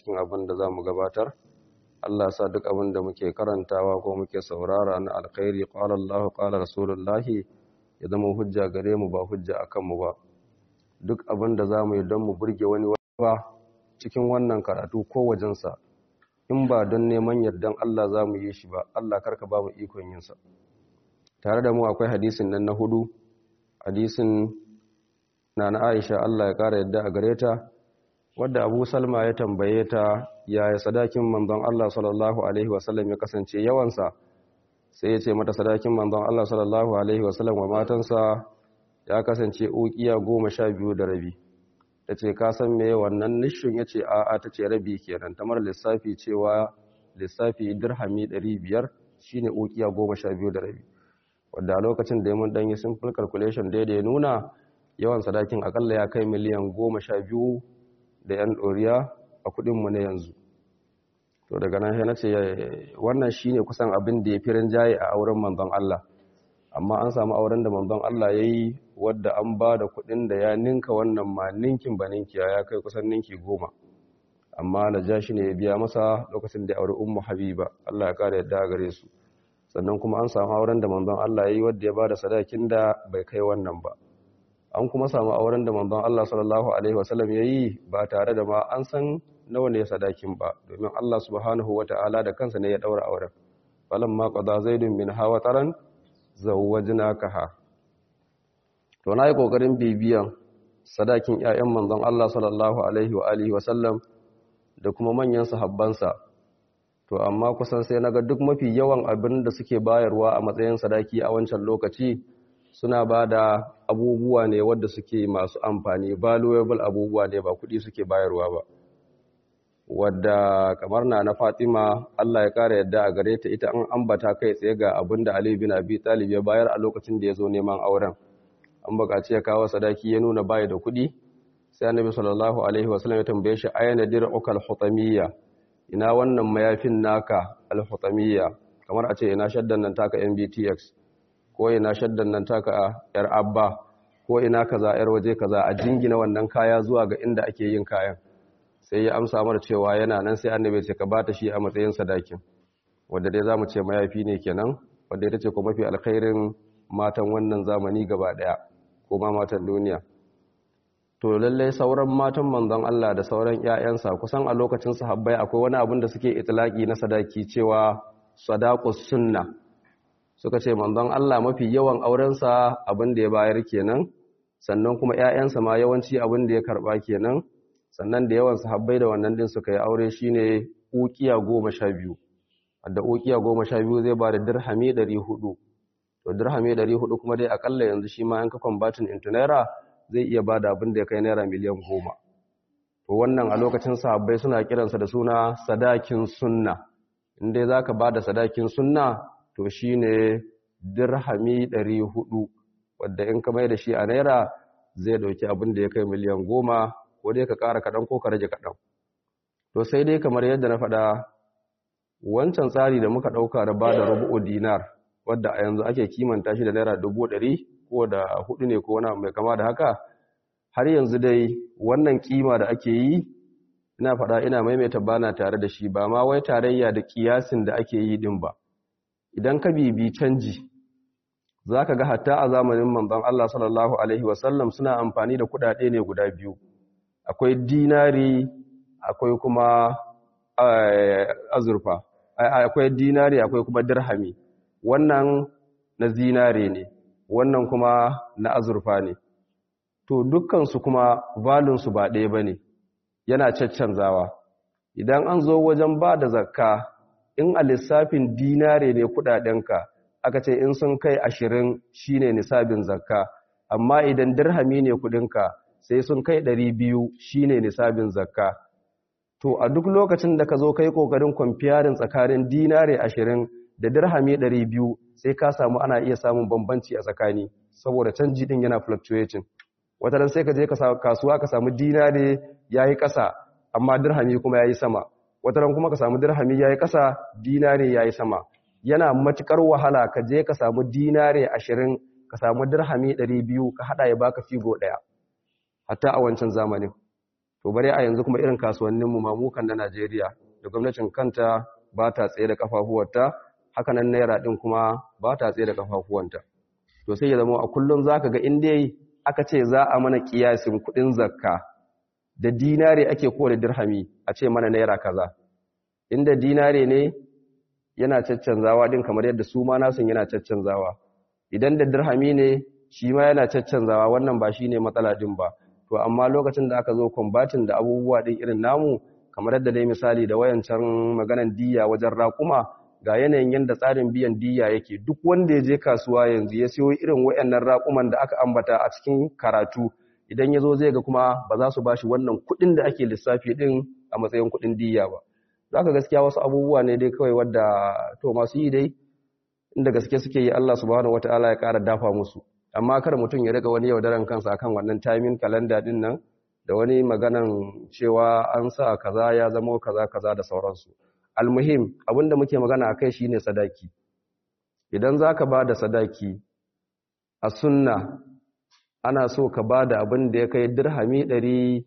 cikin abin da za mu gabatar Allah sa duk abin da muke karantawa ko muke saurara na alkhairi qala Allah qala rasulullahi ya zama hujja gare mu ba hujja akan mu ba duk abin da za mu yi don mu burge wani ba cikin wannan karatu ko wajensa in ba don neman yardan Allah za mu yi shi ba Allah karka ba mu ikon yinsa tare da mu akwai hadisin nan na hudu hadisin na na Aisha Allah ya kara yadda a gare ta wadda Abu Salma ya tambaye ta yaya sadakin manzon Allah sallallahu alaihi wasallam ya kasance yawansa sai ya ce mata sadakin manzon Allah sallallahu alaihi wasallam wa matansa ya kasance ukiya goma sha biyu da rabi ta ce ka san me wannan nishin ya ce a'a ta ce rabi kenan tamar lissafi cewa lissafi dirhami ɗari biyar shine ukiya goma sha biyu da rabi wadda a lokacin da mun ɗanyi simple calculation daidai nuna yawan sadakin akalla ya kai miliyan goma sha biyu da yan ɗoriya a kuɗinmu na yanzu to daga nan na ce wannan shine kusan abin da ya fi rinjaye a auren manzon Allah amma an samu auren da manzon Allah ya yi wadda an ba da kuɗin da ya ninka wannan ma ninkin ba ninkiya ya kai kusan ninki goma amma na ja shi ne ya biya masa lokacin da ya auri ummu habiba Allah ya kara yadda gare su sannan kuma an samu auren da manzon Allah ya yi wadda ya ba da sadakin da bai kai wannan ba an kuma samu auren da manzon Allah sallallahu alaihi wasallam ya yi ba tare da ma an san nawa ne sadakin ba domin Allah subhanahu wata'ala da kansa ne ya daura auren falamma qada zaidun min hawa taran zawwajnakaha to na yi ƙoƙarin bibiyan sadakin 'ya'yan manzon Allah sallallahu alaihi wa alihi wa sallam da kuma manyan sahabbansa to amma kusan sai naga duk mafi yawan abin da suke bayarwa a matsayin sadaki a wancan lokaci suna ba da abubuwa ne wadda suke masu amfani valuable abubuwa ne ba kuɗi suke bayarwa ba wadda kamar na na Fatima Allah ya kara yadda a gare ta ita an ambata kai tsaye ga abin da Ali bin Abi Talib ya bayar a lokacin da ya zo neman auren an bukaci ya kawo sadaki ya nuna bayi da kuɗi sai annabi sallallahu alaihi wasallam ya tambaye shi ayna dir'uka al-hutamiyya ina wannan mayafin naka al-hutamiyya kamar a ce ina shaddan nan taka MBTX ko ina shaddan nan taka yar abba ko ina kaza yar waje kaza a jingina wannan kaya zuwa ga inda ake yin kayan sai ya amsa mana cewa yana nan sai annabi ce ka bata shi a matsayin sadakin wanda dai zamu ce mayafi ne kenan wanda ita ce ko mafi alkhairin matan wannan zamani gaba daya ko ma matan duniya to lallai sauran matan manzon Allah da sauran ƴaƴansa kusan a lokacin sahabbai akwai wani abin da suke itlaki na sadaki cewa sadaqus sunna suka ce manzon Allah mafi yawan aurensa abin da ya bayar kenan sannan kuma ƴaƴansa ma yawanci abin da ya karba kenan sannan da yawan sahabbai da wannan din suka yi aure shine uqiya 12 da uqiya 12 zai ba da dirhami 400 to dirhami 400 kuma dai akalla yanzu shi ma an ka converting into naira zai iya bada abin da ya kai naira miliyan 10 to wannan a lokacin sahabbai suna kiransa da suna sadakin sunna inda zaka bada sadakin sunna to shine dirhami 400 wanda in ka mai da shi a naira zai dauki abin da ya kai miliyan 10 ko dai ka ƙara kaɗan ko ka rage kaɗan to sai dai kamar yadda na faɗa wancan tsari da muka ɗauka da ba da rubu'u dinar wadda a yanzu ake kimanta shi da naira dubu ɗari ko da hudu ne ko wani mai kama da haka har yanzu dai wannan kima da ake yi ina faɗa ina maimaita bana tare da shi ba ma wai tarayya da kiyasin da ake yi din ba idan ka bibi canji za ka ga hatta a zamanin manzon Allah sallallahu alaihi wasallam suna amfani da kuɗaɗe ne guda biyu akwai dinari akwai kuma azurfa akwai dinari akwai kuma dirhami wannan na zinare ne wannan kuma na azurfa ne to dukkansu kuma valinsu ba ɗaya ba ne yana caccanzawa idan an zo wajen ba da zakka in a lissafin dinare ne kudadenka aka ce in sun kai ashirin shine nisabin zakka amma idan dirhami ne kudinka sai sun kai ɗari biyu shine nisabin zakka to a duk lokacin da ka zo kai kokarin kwamfiyarin tsakanin dinare ashirin da dirhami ɗari biyu sai ka samu ana iya samun bambanci a tsakani saboda canji din yana fluctuating wata ran sai ka je kasuwa ka samu dinare yayi ƙasa amma dirhami kuma yayi sama wata ran kuma ka samu dirhami yayi ƙasa dinare yayi sama yana matukar wahala ka je ka samu dinare ashirin ka samu dirhami ɗari biyu ka haɗa ya baka figo ɗaya hatta a wancan zamanin to to bare a yanzu kuma irin kasuwanninmu mamukan na Najeriya da gwamnatin kanta ba ta tsaye da kafafuwarta haka nan naira din kuma ba ta tsaye da kafafuwanta to sai ya zama a kullum zaka ga in dai aka ce za a mana kiyasin kudin zakka da dinare ake ko da dirhami a ce mana naira kaza inda dinare ne yana caccanzawa din kamar yadda su ma nasun yana caccanzawa idan da dirhami ne shi ma yana caccanzawa wannan ba shine matsala din ba to amma lokacin da aka zo combatin da abubuwa din irin namu kamar yadda dai misali da wayancan maganan diya wajen raƙuma ga yanayin yadda tsarin biyan diya yake duk wanda ya je kasuwa yanzu ya siyo irin wayannan raƙuman da aka ambata a cikin karatu idan ya zo zai ga kuma ba za su ba shi wannan kuɗin da ake lissafi ɗin a matsayin kuɗin diya ba za ka gaskiya wasu abubuwa ne dai kawai wadda to masu yi dai inda gaske suke yi Allah subhanahu wata'ala ya ƙara dafa musu amma kar mutum ya riga wani yaudaran kansa akan wannan timing calendar din nan da wani maganan cewa an sa kaza ya zama kaza kaza da sauransu almuhim abinda muke magana akai shine sadaki idan zaka ba da sadaki a sunna ana so ka ba da abin da ya kai dirhami 400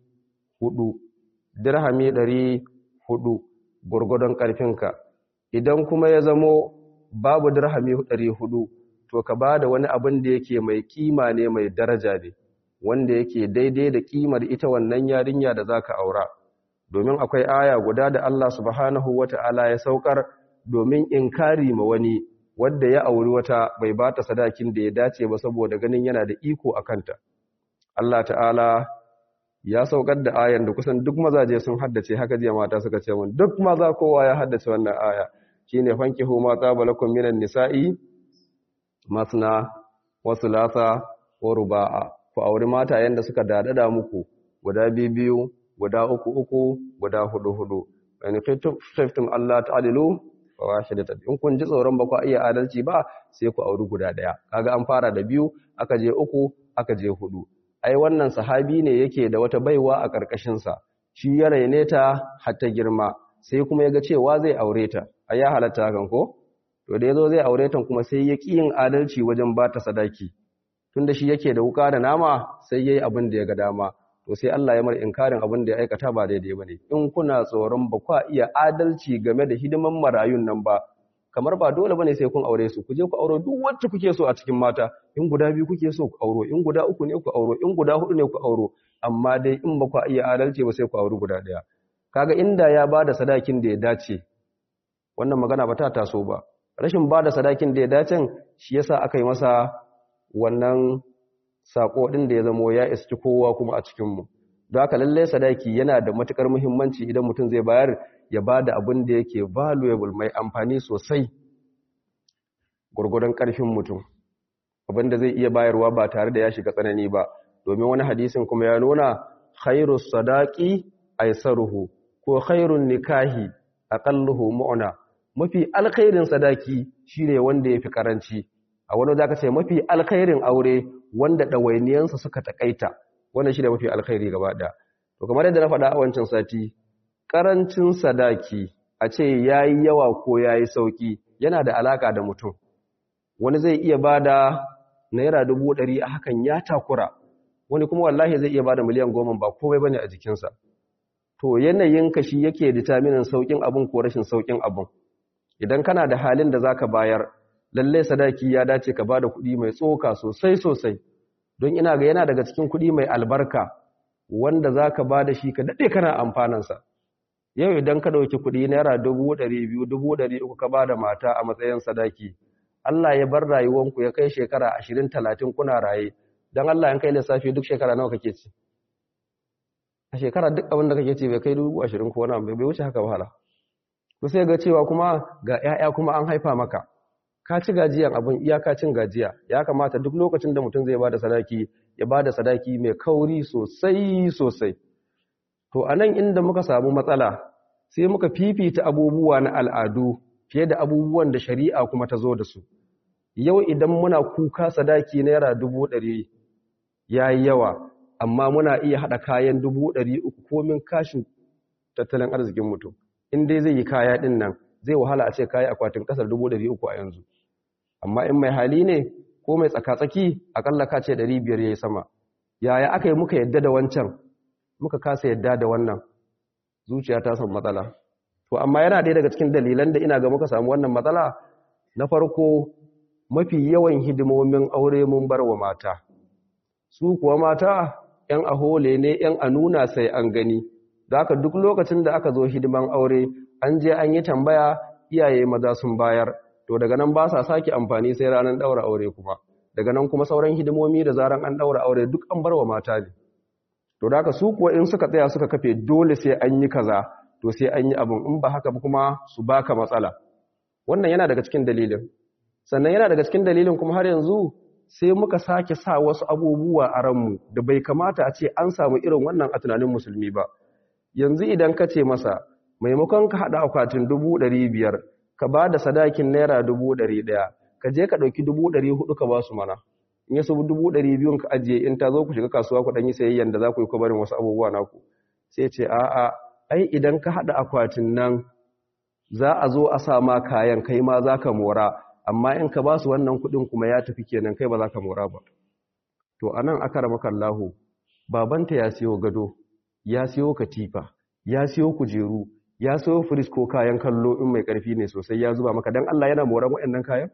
dirhami 400 gurgudun karfinka idan kuma ya zamo babu dirhami 400 to ka ba da wani abin da yake mai kima ne mai daraja ne wanda yake daidai da kimar ita wannan yarinya da zaka aura domin akwai aya guda da Allah subhanahu wata'ala ya saukar domin inkari ma wani wanda ya auri wata bai bata sadakin da ya dace ba saboda ganin yana da iko a kanta Allah ta'ala ya saukar da ayan da kusan duk mazaje sun haddace haka jiya mata suka ce mun duk maza kowa ya haddace wannan aya shine fankihu ma qabalakum minan nisa'i masna wa thulatha wa ruba'a ku auri mata yanda suka dadada muku guda biyu guda uku uku guda hudu hudu in khiftum Allah ta'dilu fa wahidatan in kun ji tsoron ba ku iya adalci ba sai ku auri guda daya kaga an fara da biyu aka je uku aka je hudu ai wannan sahabi ne yake da wata baiwa a karkashin sa shi ya raine ta har ta girma sai kuma yaga cewa zai aure ta ai ya halatta hakan ko to da yazo zai aure ta kuma sai ya ki yin adalci wajen ba ta sadaki tunda shi yake da wuka da nama sai yayi abin da ya ga dama to sai Allah ya mar inkarin abin da ya aikata ba daidai bane in kuna tsoron ba kwa iya adalci game da hidiman marayun nan ba kamar ba dole bane sai kun aure su ku je ku auro duk wacce kuke so a cikin mata in guda biyu kuke so ku auro in guda uku ne ku auro in guda hudu ne ku auro amma dai in ba kwa iya adalci ba sai ku auri guda daya kaga inda ya bada sadakin da ya dace wannan magana ba ta taso ba rashin bada sadakin da ya dace shi yasa aka yi masa wannan sako din da ya zamo ya iski kowa kuma a cikinmu don haka lallai sadaki yana da matukar muhimmanci idan mutum zai bayar ya ba da abin da yake valuable mai amfani sosai gurgurdan karfin mutum abin da zai iya bayarwa ba tare da ya shiga tsanani ba domin wani hadisin kuma ya nuna khairus sadaqi aisaruhu ko khairun nikahi aqalluhu mu'na mafi alkhairin sadaki shine wanda yafi karanci a wani zaka ce mafi alkhairin aure wanda ɗawainiyansa suka takaita wannan shi da mafi alkhairi gaba ɗaya to kamar yadda na faɗa a wancan sati ƙarancin sadaki a ce ya yi yawa ko ya yi sauƙi yana da alaƙa da mutum wani zai iya ba da naira dubu ɗari a hakan ya takura wani kuma wallahi zai iya ba da miliyan goma ba komai ba ne a jikinsa to yanayin ka shi yake determinin sauƙin abin ko rashin sauƙin abin idan kana da halin da za ka bayar lallai sadaki ya dace ka bada kuɗi mai tsoka sosai sosai don ina ga yana daga cikin kuɗi mai albarka wanda za ka bada shi ka daɗe kana amfanansa yau idan ka ɗauki kuɗi naira dubu ɗari biyu dubu ɗari uku ka bada mata a matsayin sadaki Allah ya bar rayuwanku ya kai shekara ashirin talatin kuna raye don Allah in kai lissafi duk shekara nawa kake ci a shekara duk abin da kake ci bai kai dubu ashirin ko wani bai wuce haka wahala ku sai ga cewa kuma ga 'ya'ya kuma an haifa maka ka ci gajiyan abin iyaka cin gajiya ya kamata duk lokacin da mutum zai bada sadaki ya bada sadaki mai kauri sosai sosai to anan inda muka samu matsala sai muka fifita abubuwa na al'adu fiye da abubuwan da shari'a kuma ta zo da su yau idan muna kuka sadaki naira dubu ɗari ya yi yawa amma muna iya haɗa kayan dubu ɗari uku komin kashin tattalin arzikin mutum in dai zai yi kaya ɗin nan zai wahala a ce kayi akwatin kasar uku a yanzu amma in mai hali ne ko mai tsakatsaki akalla ka ce biyar yayi sama yaya aka yi muka yadda da wancan muka kasa yadda da wannan zuciya ta samu matsala to amma yana ɗaya daga cikin dalilan da ina ga muka samu wannan matsala na farko mafi yawan hidimomin aure mun bar wa mata su kuwa mata ‘yan ahole ne ‘yan a nuna sai an gani da aka duk lokacin da aka zo hidiman aure an je an yi tambaya iyaye maza sun bayar to daga nan ba sa sake amfani sai ranar ɗaura aure kuma daga nan kuma sauran hidimomi da zaran an ɗaura aure duk an bar wa mata ne to da aka su kuwa in suka tsaya suka kafe dole sai an yi kaza to sai an yi abin in ba haka kuma su baka matsala wannan yana daga cikin dalilin sannan yana daga cikin dalilin kuma har yanzu sai muka sake sa wasu abubuwa a ranmu da bai kamata a ce an samu irin wannan a tunanin musulmi ba yanzu idan ka ce masa maimakon ka haɗa akwatin dubu ɗari biyar ka ba da sadakin naira dubu ɗari ɗaya ka je ka ɗauki dubu ɗari hudu ka ba su mana in ya sabu dubu ɗari biyun ka ajiye in ta zo ku shiga kasuwa ku ɗan yi sayayyan da za ku yi kwabarin wasu abubuwa naku sai ce a'a ai idan ka haɗa akwatin nan za a zo a sa ma kayan kai ma za ka mora amma in ka ba su wannan kuɗin kuma ya tafi kenan kai ba za ka mora ba to a nan aka rama kallahu babanta ya siyo gado ya siyo katifa ya siyo kujeru ya siyo firis ko kayan kallo in mai ƙarfi ne sosai ya zuba maka don Allah yana moran waɗannan kayan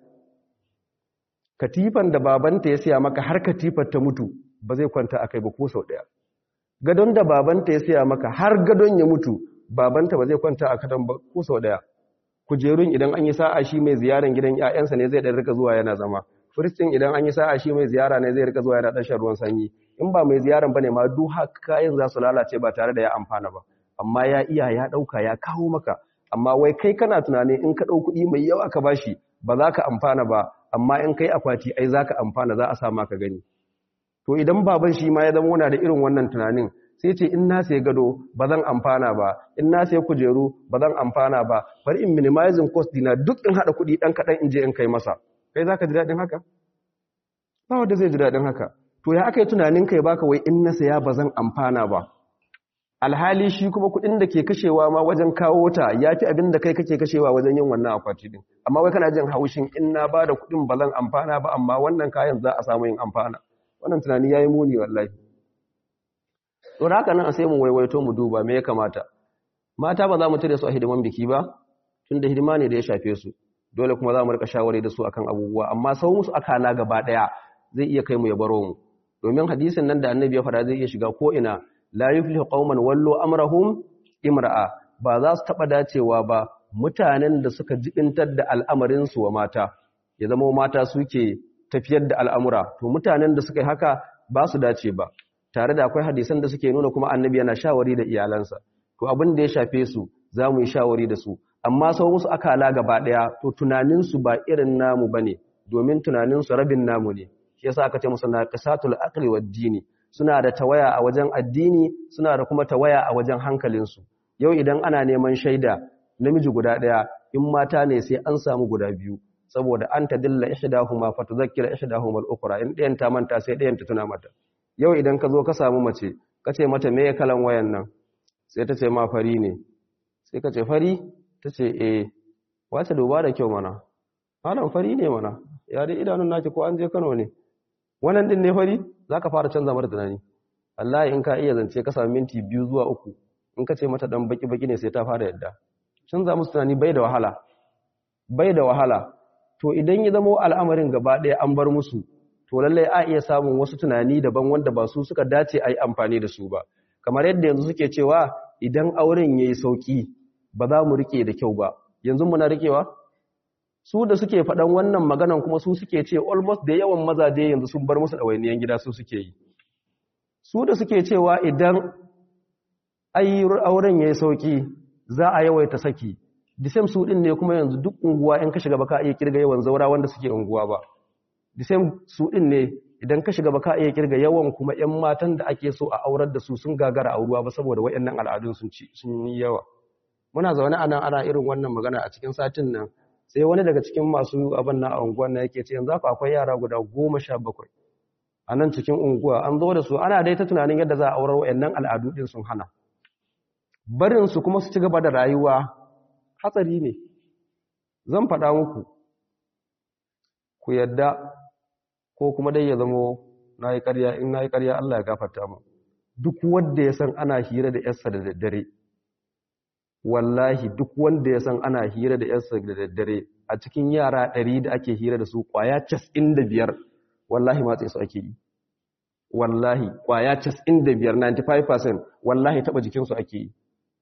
katifan da babanta ya siya maka har katifar ta mutu ba zai kwanta a kai ba ko sau ɗaya gadon da babanta ya siya maka har gadon ya mutu babanta ba zai kwanta a kadan ba ko sau ɗaya kujerun idan an yi sa'a shi mai ziyaran gidan ƴaƴansa ne zai ɗan rika zuwa yana zama firistin idan an yi sa'a shi mai ziyara ne zai rika zuwa yana ɗan shan ruwan sanyi in ba mai ziyaran bane ma duk kayan za su lalace ba tare da ya amfana ba amma ya iya ya ɗauka ya kawo maka amma wai kai kana tunani in ka ɗau kuɗi mai yawa ka bashi ba za ka amfana ba amma in kai akwati ai za ka amfana za a sa maka gani to idan baban shi ma ya zama wana da irin wannan tunanin sai ce in na sai gado ba zan amfana ba in na sai kujeru ba zan amfana ba bari in minimizing cost dina duk in haɗa kuɗi ɗan kaɗan in je in kai masa kai za ka ji daɗin haka ba wanda zai ji daɗin haka to ya aka yi tunanin kai baka wai in na saya ba zan amfana ba alhali shi kuma kuɗin da ke kashewa ma wajen kawo ta ya fi abin da kai kake kashewa wajen yin wannan akwati din amma wai kana jin haushin in na ba da kuɗin ba zan amfana ba amma wannan kayan za a samu yin amfana wannan tunani ya yi muni wallahi to haka nan sai mu waiwaito mu duba me ya kamata mata ba za mu cire su a hidiman biki ba tunda hidima ne da ya shafe su dole kuma za mu rika shawari da su akan abubuwa amma sau musu akala gaba daya zai iya kai mu ya baro mu domin hadisin nan da annabi ya fara zai iya shiga ko ina la yuflihu qauman wallu amrahum imra'a ba za su taba dacewa ba mutanen da suka jibintar da al'amarin su wa mata ya zama mata suke tafiyar da al'amura to mutanen da suka yi haka ba su dace ba tare da akwai hadisan da suke nuna kuma annabi yana shawari da iyalansa to abin da ya shafe su za mu yi shawari da su amma sau musu akala gaba ɗaya to tunaninsu ba irin namu ba ne domin tunaninsu rabin namu ne shi yasa aka ce musu na qisatul aqli wad dini suna da tawaya a wajen addini suna da kuma tawaya a wajen hankalinsu yau idan ana neman shaida namiji guda ɗaya in mata ne sai an samu guda biyu saboda an tadilla ihdahuma fatudhakkira ihdahuma al-ukhra in ɗayan ta manta sai ɗayan ta tuna mata yau idan ka zo ka samu mace ka ce mata me kalan wayan nan sai ta ce ma fari ne sai ka ce fari ta ce e wace duba da kyau mana malam fari ne mana ya dai idanun naki ko an je Kano ne wannan din ne fari zaka fara canza mata tunani wallahi in ka iya zance ka samu minti biyu zuwa uku in ka ce mata dan baki baki ne sai ta fara yadda canza musu tunani bai da wahala bai da wahala to idan ya zama al'amarin gaba ɗaya an bar musu to lallai a iya samun wasu tunani daban wanda ba su suka dace a yi amfani da su ba kamar yadda yanzu suke cewa idan auren ya yi sauƙi ba za mu rike da kyau ba yanzu muna rikewa su da suke faɗan wannan maganan kuma su suke ce almost da yawan mazaje yanzu sun bar musu ɗawainiyan gida su suke yi su da suke cewa idan ayi auren ya yi sauƙi za a yawaita saki disem su ɗin ne kuma yanzu duk unguwa in ka shiga ba ka iya kirga yawan zaura wanda suke unguwa ba disem su ɗin ne idan ka shiga ba ka iya kirga yawan kuma 'yan matan da ake so a aurar da su sun gagara a ruwa ba saboda waɗannan al'adun sun yi yawa muna zaune a nan ana irin wannan magana a cikin satin nan sai wani daga cikin masu abin na unguwan na yake ce yanzu haka akwai yara guda goma sha bakwai a nan cikin unguwa an zo da su ana dai ta tunanin yadda za a aurar waɗannan al'adu ɗin sun hana barinsu kuma su ci gaba da rayuwa hatsari ne zan faɗa muku ku yadda ko kuma dai ya zamo na yi ƙarya in na yi ƙarya Allah ya gafarta mu duk wanda ya san ana hira da yarsa da daddare wallahi duk wanda ya san ana hira da yarsa da daddare a cikin yara ɗari da ake hira da su ƙwaya cas'in da biyar wallahi matsayi su ake yi wallahi ƙwaya cas'in da biyar 95% wallahi taɓa jikinsu ake yi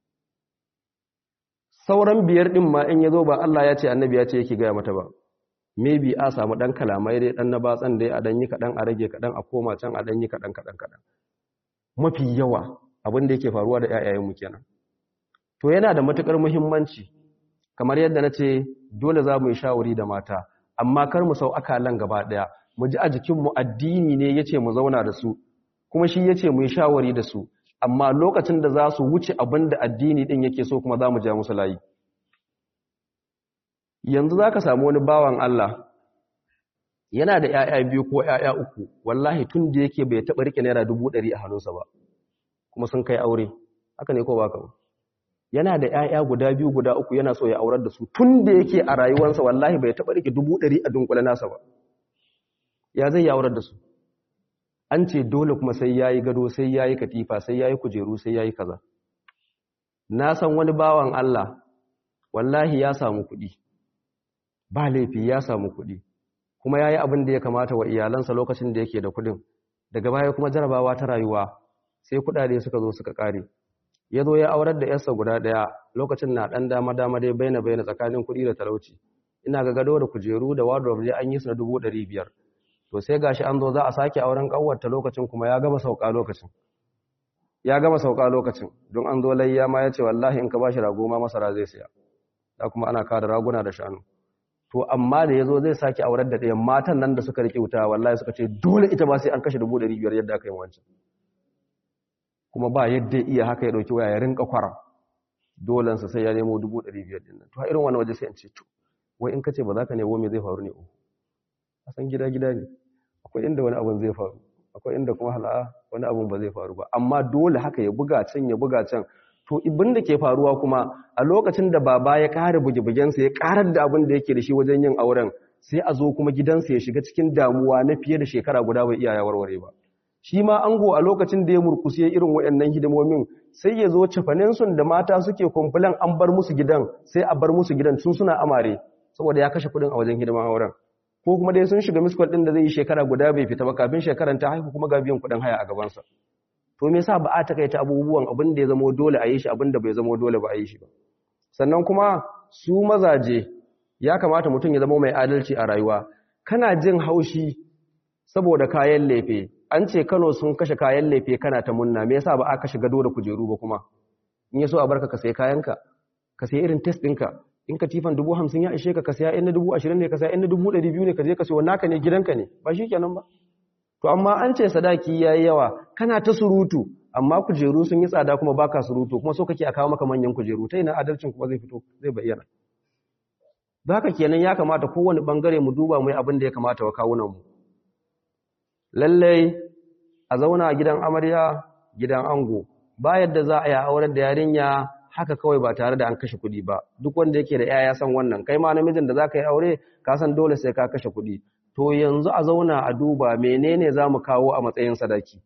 sauran biyar ɗin ma in ya zo ba Allah ya ce annabi ya ce yake gaya mata ba maybe a samu ɗan kalamai dai ɗan na batsan dai a ɗan yi kaɗan a rage kaɗan a koma can a ɗan yi kaɗan kaɗan kaɗan mafi yawa abin da yake faruwa da ‘ya'yayenmu kenan to yana da matuƙar muhimmanci kamar yadda na ce dole za mu yi shawari da mata amma kar mu sau akalan gaba ɗaya mu ji a jikinmu addini ne ya ce mu zauna da su kuma shi ya ce mu yi shawari da su amma lokacin da za su wuce abin da addini ɗin yake so kuma za mu ja musu layi yanzu za ka samu wani bawan Allah yana da ‘ya'ya biyu ko ‘ya'ya uku wallahi tun da yake bai taɓa riƙe naira dubu ɗari a hannunsa ba kuma sun kai aure haka ne ko ba ka yana da ‘ya'ya guda biyu guda uku yana so ya aurar da su tun da yake a rayuwarsa wallahi bai taɓa riƙe dubu ɗari a dunkule nasa ba ya zai ya aurar da su an ce dole kuma sai ya yi gado sai ya yi katifa sai ya yi kujeru sai ya yi kaza na san wani bawan Allah wallahi ya samu kuɗi ba laifi ya samu kuɗi kuma ya yi abin da ya kamata wa iyalansa lokacin da yake da kuɗin daga baya kuma jarabawa ta rayuwa sai kuɗaɗe suka zo suka ƙare ya zo ya aurar da yarsa guda ɗaya lokacin na ɗan dama dama dai baina baina tsakanin kuɗi da talauci ina ga gado da kujeru da wardrobe an yi su na dubu ɗari biyar to sai gashi an zo za a sake auren ƙanwarta lokacin kuma ya gama sauka lokacin ya gama sauka lokacin don an zo layya ma ya ce wallahi in ka ba shi rago ma masara zai siya da kuma ana kada raguna da shanu to amma da ya zo zai sake aurar da ɗayan matan nan da suka riƙe wuta wallahi suka ce dole ita ba sai an kashe dubu ɗari biyar yadda aka yi wancan kuma ba yadda iya haka ya ɗauki waya ya rinka kwara dolensa sai ya nemo dubu ɗari biyar ɗin nan to a irin wani waje sai an ce to wai in ka ce ba za ka nemo me zai faru ne o a san gida gida ne akwai inda wani abun zai faru akwai inda kuma hala'a wani abun ba zai faru ba amma dole haka ya buga can ya buga can to ibin da ke faruwa kuma a lokacin da baba ya ƙara buge-bugensa ya ƙarar da abin da yake da shi wajen yin auren sai a zo kuma gidansa ya shiga cikin damuwa na fiye da shekara guda bai iya ya warware ba shi ma ango a lokacin da ya murkusi irin waɗannan hidimomin sai ya zo cafaninsun da mata suke kumfulan an bar musu gidan sai a bar musu gidan tun suna amare saboda ya kashe kuɗin a wajen hidiman auren ko kuma dai sun shiga miskol ɗin da zai yi shekara guda bai fita ba kafin shekaran ta haihu kuma ga biyan kuɗin haya a gabansa to me yasa ba a takaita abubuwan abin da ya zama dole a yi shi abin da bai zama dole ba a yi shi ba sannan kuma su mazaje ya kamata mutum ya zama mai adalci a rayuwa kana jin haushi saboda kayan lefe an ce Kano sun kashe kayan lefe kana ta munna me yasa ba a kashe gado da kujeru ba kuma in yaso a barka ka sai kayanka ka sai irin test ɗinka in ka tifan dubu hamsin ya ishe ka ka saya in na dubu ashirin ne ka saya in na dubu ɗari biyu ne ka je ka sayo naka ne gidanka ne ba shi kenan ba to amma an ce sadaki ya yi yawa kana ta surutu amma kujeru sun yi tsada kuma baka surutu kuma so kake a kawo maka manyan kujeru ta ina adalcin kuma zai fito zai bayyana da haka kenan ya kamata kowane bangare mu duba mu yi abin da ya kamata wa kawunan mu lallai a zauna gidan amarya gidan ango ba yadda za a yi aurar da yarinya haka kawai ba tare da an kashe kuɗi ba duk wanda yake da yaya san wannan kai ma namijin da za ka yi aure ka san dole sai ka kashe kuɗi to yanzu a zauna a duba menene za mu kawo a matsayin sadaki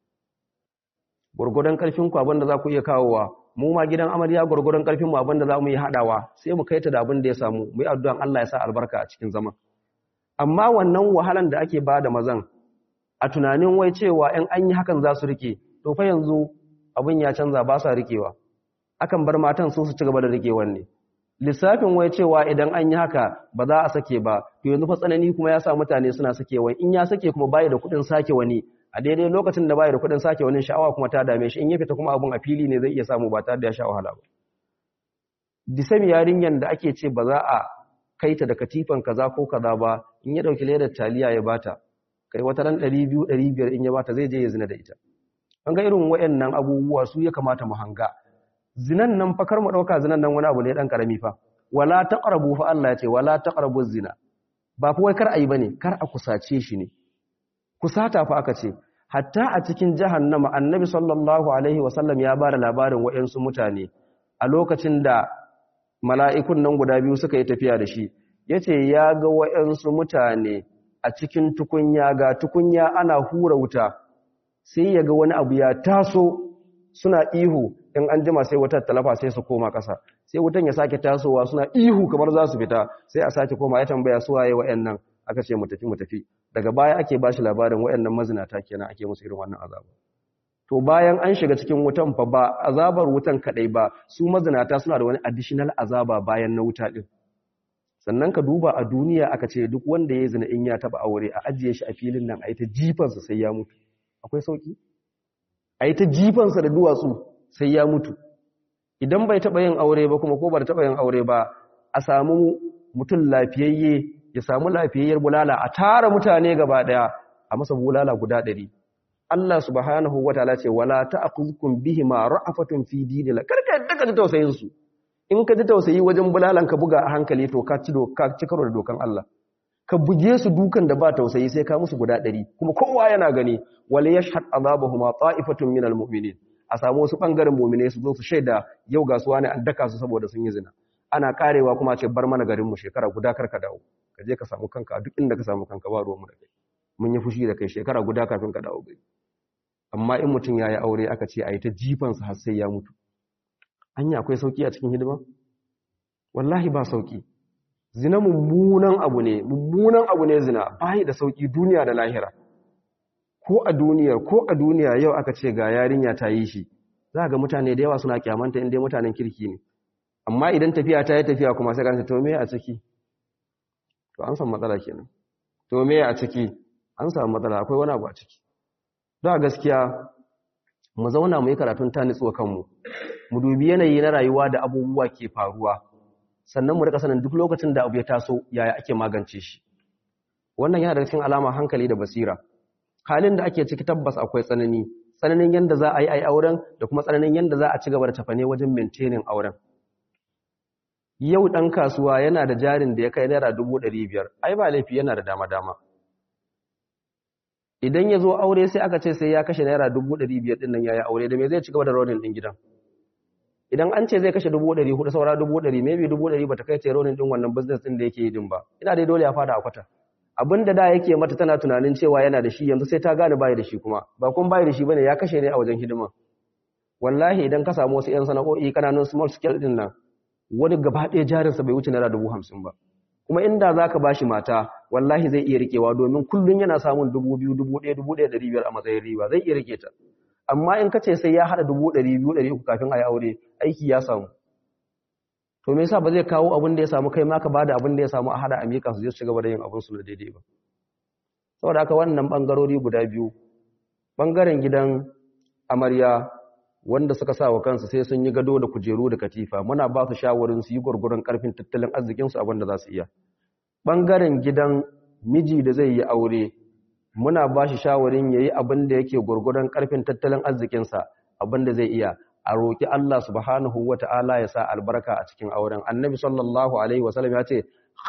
gwargwadon ƙarfinku abin da za ku iya kawowa mu ma gidan amarya gwargwadon ƙarfinmu abin da za mu yi haɗawa sai mu kai ta da abin da ya samu mu yi addu'an Allah ya sa albarka a cikin zaman amma wannan wahalan da ake ba da mazan a tunanin wai cewa in an yi hakan za su rike to fa yanzu abin ya canza ba sa rikewa akan bar matan su su ci gaba da rikewan ne lissafin wai cewa idan an yi haka ba za a sake ba to yanzu fa tsanani kuma ya sa mutane suna sakewa in ya sake kuma bai da kuɗin sake wani a daidai lokacin da bai da kuɗin sake wani sha'awa kuma ta dame shi in ya fita kuma abun a fili ne zai iya samu ba tare da ya sha wahala ba disam yarinyan da ake ce ba za a kai ta da katifan kaza ko kaza ba in ya dauki ledar taliya ya bata kai wata ran 200 500 in ya bata zai je ya zina da ita an ga irin wayannan abubuwa su ya kamata mu hanga zinan nan fa kar mu dauka zinan nan wani abu ne dan karami fa wala taqrabu fa Allah ya ce wala taqrabu zina ba fa wai kar ayi bane kar a kusace shi ne kusata fa aka ce hatta a cikin jahannama annabi sallallahu alaihi wasallam ya bada labarin wayansu mutane a lokacin da mala'ikun nan guda biyu suka yi tafiya da shi yace ya ga wayansu mutane a cikin tukunya ga tukunya ana hura wuta sai ya ga wani abu ya taso suna ihu in an jima sai wutar talafa sai su koma ƙasa sai wutan ya sake tasowa suna ihu kamar za su fita sai a sake koma ya tambaya su waye wa'annan aka ce mu tafi mu tafi daga baya ake bashi labarin wa'annan mazinata kenan ake musu irin wannan azaba to bayan an shiga cikin wutan fa ba azabar wutan kadai ba su mazinata suna da wani additional azaba bayan na wuta din sannan ka duba a duniya aka ce duk wanda ya zina in ya taba aure a ajiye shi a filin nan a yi ta jifansa sai ya mutu akwai sauki a yi ta jifansa da duwatsu sai ya mutu idan bai taba yin aure ba kuma ko ba taba yin aure ba a samu mutum lafiyayye ya samu lafiyayyar bulala a tara mutane gaba daya a masa bulala guda ɗari Allah subhanahu wataala ce wala ta'khudhukum bihima ra'afatun fi dinil karka yadda ka ji tausayin su in ka ji tausayi wajen bulalan ka buga a hankali to ka ci doka ci karo da dokan Allah ka buge su dukan da ba tausayi sai ka musu guda ɗari kuma kowa yana gani wala yashhad azabahuma ta'ifatun minal mu'minin a samu wasu bangaren mu'mine su zo su shaida yau ga su wani an daka su saboda sun yi zina ana karewa kuma ce bar mana garin mu shekara guda kar ka dawo ka je ka samu kanka duk inda ka samu kanka ba ruwan mu da kai mun yi fushi da kai shekara guda kafin ka dawo gari amma in mutum ya yi aure aka ce a yi ta jifansa har sai ya mutu anya akwai sauki a cikin hidima wallahi ba sauki zina mummunan abu ne mummunan abu ne zina bai da sauki duniya da lahira ko a duniya ko a duniya yau aka ce ga yarinya ta yi shi za ga mutane da yawa suna kyamanta inda mutanen kirki ne amma idan tafiya ta yi tafiya kuma sai kan to me a ciki to an samu matsala kenan to me a ciki an samu matsala akwai wani abu a ciki da gaskiya mu zauna mu yi karatun ta nitsuwa kanmu mu dubi yanayi na rayuwa da abubuwa ke faruwa sannan mu rika sanin duk lokacin da abu ya taso yaya ake magance shi wannan yana daga cikin alama hankali da basira halin da ake ciki tabbas akwai tsanani tsananin yanda za a yi ai auren da kuma tsananin yanda za a ci gaba da tafane wajen maintaining auren yau dan kasuwa yana da jarin da ya kai naira dubu ɗari biyar ai ba laifi yana da dama dama idan ya zo aure sai aka ce sai ya kashe naira dubu ɗari biyar ɗin nan ya yi aure da me zai ci gaba da ronin ɗin gidan idan an ce zai kashe dubu ɗari hudu saura dubu ɗari maybe dubu ɗari ba ta kai ce ronin ɗin wannan business ɗin da yake yi din ba ina dai dole ya fada a kwata abin da da yake mata tana tunanin cewa yana da shi yanzu sai ta gane bayi da shi kuma ba kun bayi da shi bane ya kashe ne a wajen hidima wallahi idan ka samu wasu 'yan sana'o'i kananun small scale ɗin nan wani gaba ɗaya jarinsa bai wuce naira dubu hamsin ba kuma inda za ka ba shi mata wallahi zai iya rikewa domin kullum yana samun dubu biyu dubu ɗaya dubu ɗaya ɗari biyar a matsayin riba zai iya rike ta amma in ka ce sai ya haɗa dubu ɗari biyu ɗari uku kafin a yi aure aiki ya samu to me yasa ba zai kawo abin da ya samu kai ma ka bada abin da ya samu a haɗa a miƙa su je su ci gaba da yin abin su na daidai ba saboda haka wannan ɓangarori guda biyu ɓangaren gidan amarya wanda suka sa wa kansu sai sun yi gado da kujeru da katifa muna ba su shawarin su yi gurgurun karfin tattalin arzikinsu abin da za su iya ɓangaren gidan miji da zai yi aure muna ba shi shawarin ya yi abin da yake gurgurun karfin tattalin arzikinsa abin da zai iya a roƙi Allah subhanahu wa ta'ala ya sa albarka a cikin auren annabi sallallahu alaihi wasallam ya ce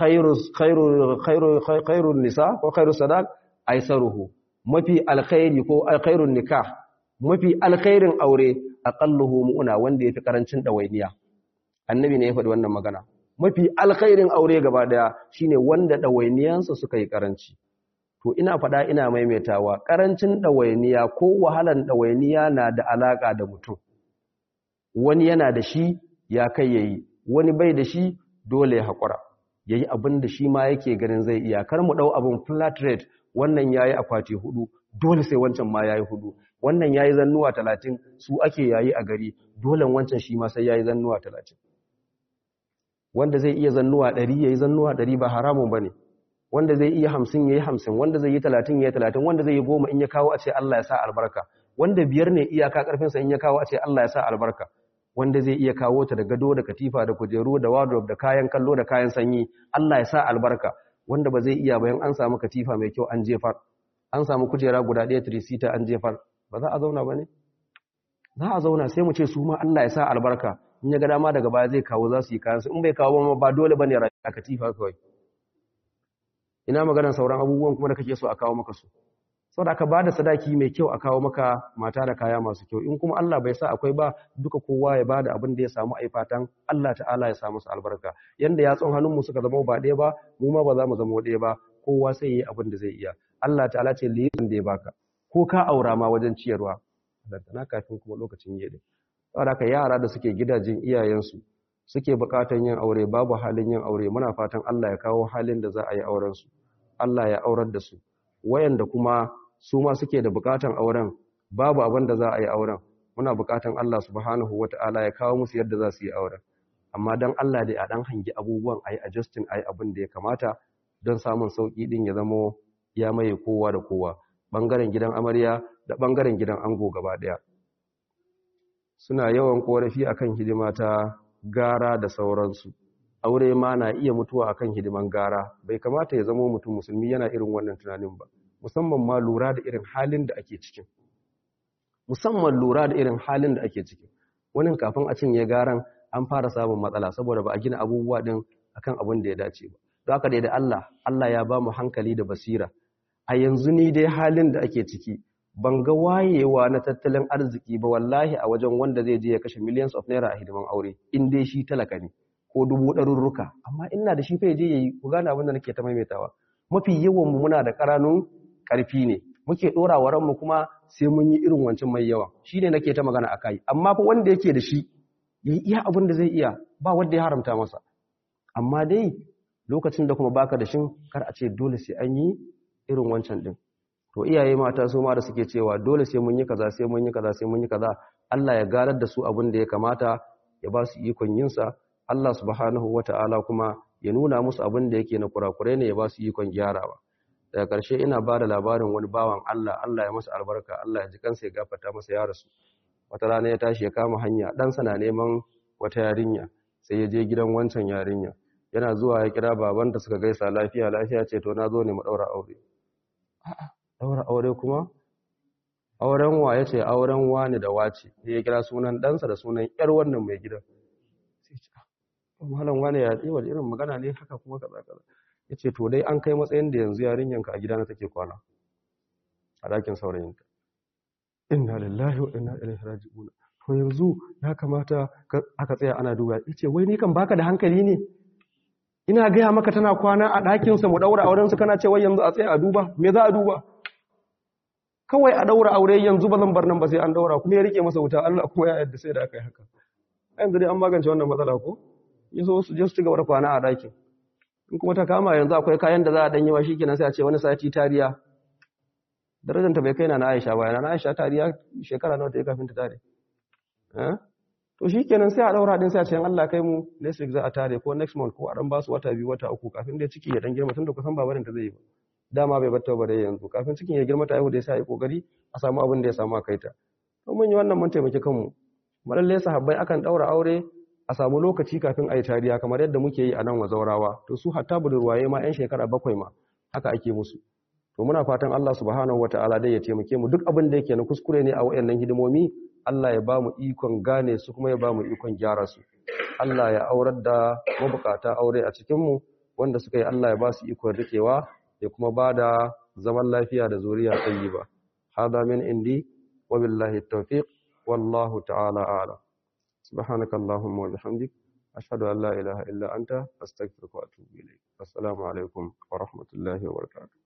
khairun nisa ko khairu sadaq aisaruhu mafi alkhairi ko khairun nikah mafi alkhairin aure aqalluhu mu'una wanda yafi karancin dawainiya annabi ne ya faɗi wannan magana mafi alkhairin aure gaba daya shine wanda dawainiyansa suka yi karanci to ina faɗa ina maimaitawa karancin dawainiya ko wahalan dawainiya na da alaka da mutum wani yana da shi ya kai yayi wani bai da shi dole ya hakura yayi abin da shi ma yake ganin zai iya kar mu dau abin flat rate wannan yayi akwati hudu dole sai wancan ma yayi hudu wannan yayi zannuwa talatin su ake yayi a gari dole wancan shi ma sai yayi zannuwa talatin wanda zai iya zannuwa ɗari yayi zannuwa ɗari ba haramun bane wanda zai iya hamsin yayi hamsin wanda zai yi talatin yayi talatin wanda zai yi goma in ya kawo a ce Allah ya sa albarka wanda biyar ne iyaka karfinsa in ya kawo a ce Allah ya sa albarka wanda zai iya kawo ta da gado da katifa da kujeru da wardrobe da kayan kallo da kayan sanyi Allah ya sa albarka wanda ba zai iya bayan an samu katifa mai kyau an jefar an samu kujera guda ɗaya tirisita an jefar ba za a zauna ba ne za a zauna sai mu ce su ma Allah ya sa albarka in ya ga dama daga baya zai kawo za su yi kayansu in bai kawo ba ba dole ba ne a katifa kawai ina maganar sauran abubuwan kuma da kake so a kawo maka su saboda aka bada sadaki mai kyau a kawo maka mata da kaya masu kyau in kuma Allah bai sa akwai ba duka kowa ya bada abin da ya samu ai fatan Allah ta'ala ya samu su albarka yanda yatsun hannunmu suka zama ba ɗaya ba mu ma ba za mu zama ɗaya ba kowa sai yi abin da zai iya Allah ta'ala ce liyin da ya baka ko ka aura ma wajen ciyarwa na kafin kuma lokacin yi din saboda haka yara da suke gidajen iyayensu suke bukatan yin aure babu halin yin aure muna fatan Allah ya kawo halin da za a yi auren su Allah ya aurar da su wayanda kuma su ma suke da bukatan auren babu abin da za a yi auren muna bukatan Allah subhanahu wata'ala ya kawo musu yadda za su yi auren amma dan Allah dai a dan hangi abubuwan ayi adjusting ayi abin da ya kamata don samun sauki din ya zamo ya maye kowa da kowa bangaren gidan amarya da bangaren gidan ango gaba daya suna yawan korafi akan hidima ta gara da sauransu aure ma na iya mutuwa akan hidiman gara bai kamata ya zama mutum musulmi yana irin wannan tunanin ba musamman ma lura da irin halin da ake cikin musamman lura da irin halin da ake ciki wani kafin a cinye garan an fara samun matsala saboda ba a gina abubuwa din akan abin da ya dace ba don haka dai da Allah Allah ya ba mu hankali da basira a yanzu ni dai halin da ake ciki ban ga wayewa na tattalin arziki ba wallahi a wajen wanda zai je ya kashe millions of naira a hidiman aure in dai shi talaka ne ko dubu ɗarurruka amma ina da shi fa je yayi ku gane abin da nake ta maimaitawa mafi yawan mu muna da ƙaranun ƙarfi ne muke ɗora wa ranmu kuma sai mun yi irin wancan mai yawa shi ne nake ta magana a kai amma fa wanda yake da shi ya iya abin da zai iya ba wanda ya haramta masa amma dai lokacin da kuma baka da shin kar a ce dole sai an yi irin wancan din to iyaye mata su ma da suke cewa dole sai mun yi kaza sai mun yi kaza sai mun yi kaza Allah ya garar da su abin da ya kamata ya ba su ikon yin sa Allah subhanahu wataala kuma ya nuna musu abin da yake na kurakurai ne ya ba su ikon gyarawa daga ƙarshe ina ba da labarin wani bawan Allah Allah ya masa albarka Allah ya ji kansa ya gafarta masa ya rasu wata rana ya tashi ya kama hanya ɗansa na neman wata yarinya sai ya je gidan wancan yarinya yana zuwa ya kira babanta suka gaisa lafiya lafiya ce to na zo ne mu ɗaura aure a'a ɗaura aure kuma auren wa ya ce auren wani da wace ya kira sunan ɗansa da sunan ƴar wannan mai gidan sai ce malam wani ya yi wani irin magana ne haka kuma kaza kaza ya ce to dai an kai matsayin da yanzu yarinyanka a gidana take kwana a ɗakin saurayinta inna lillahi wa inna ilaihi raji'un to yanzu ya kamata aka tsaya ana duba yace wai ni kan baka da hankali ne ina gaya maka tana kwana a ɗakin sa mu daura auren su kana cewa yanzu a tsaya a duba me za a duba kawai a daura aure yanzu ba zan bar nan ba sai an daura kuma ya rike masa wuta Allah kuma ya yarda sai da aka yi haka yanzu dai an magance wannan matsala ko yaso su je su ci gaba da kwana a ɗakin in kuma ta kama yanzu akwai kayan da za a danyi wa shikenan sai a ce wani sati tariya darajanta bai kai na na Aisha ba na Aisha tariya shekara nawa ta yi kafin ta tare eh to shikenan sai a daura din sai a ce Allah kai mu next week za a tare ko next month ko a dan ba su wata biyu wata uku kafin dai ciki ya dan girma tunda kusan babarin ta zai yi ba dama bai batta ba dai yanzu kafin cikin ya girma ta yau da sai a yi kokari a samu abin da ya samu a kai ta to mun yi wannan mun taimaki kanmu malalle sahabbai akan daura aure a samu lokaci kafin a yi tariya kamar yadda muke yi a nan wa zaurawa to su hatta budurwaye ma 'yan shekara bakwai ma haka ake musu to muna fatan Allah subhanahu wata'ala dai ya taimake mu duk abin da yake na kuskure ne a wayannan hidimomi Allah ya ba mu ikon gane su kuma ya ba mu ikon gyara su Allah ya aurar da mabukata aure a cikin mu wanda suka yi Allah ya ba su ikon rikewa ya kuma ba da zaman lafiya da zuriya tayyiba hada min indi wa billahi tawfiq wallahu ta'ala a'lam سبحانك اللهم وبحمدك أشهد أن لا إله إلا أنت أستغفرك وأتوب إليك السلام عليكم ورحمة الله وبركاته